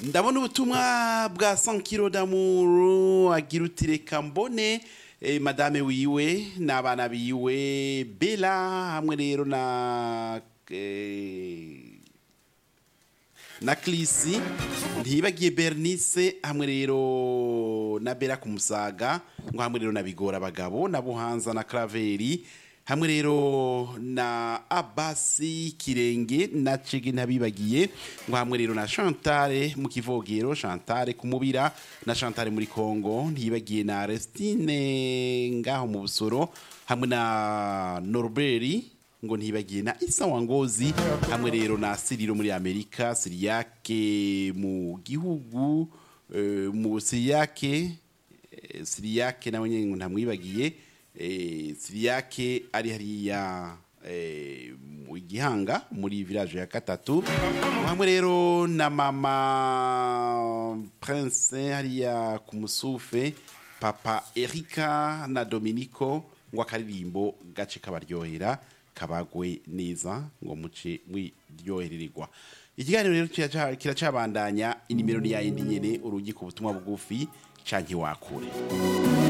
ndabona ubutumwa bwa sankiro damuru agira uti reka mbone eh, madame wiwe n'abana biwe bela hamwe rero na eh, na Klisi ntibagiye Bernice hamwe rero na Bera ku Musaga ngo hamwe rero na Bigora abagabo na Buhanza na Craveri hamwe rero na Abasi Kirenge na Chege ntabibagiye ngo hamwe rero na Chantale mu kivogero Chantale kumubira na Chantale muri Kongo ntibagiye na Restine ngaho mu busoro hamwe na Norberi ngo ntibagiye na isa wangozi hamwe rero na siriro muri amerika siriyake mu gihugu eh, mu siriyake eh, siriyake nawe nyine ngo ntamwibagiye eh, siriyake ari hariya eh, mu gihanga muri village ya gatatu hamwe rero na mama prince hariya ku musufe papa erika na dominico ngo akaririmbo gace kabaryohera kabagwe neza ngo muce mwiryoherererwa ikiganiro rero kiraca- kiracabandanya inimero ni yayindi nyene urugi ku butumwa bugufi canke wakure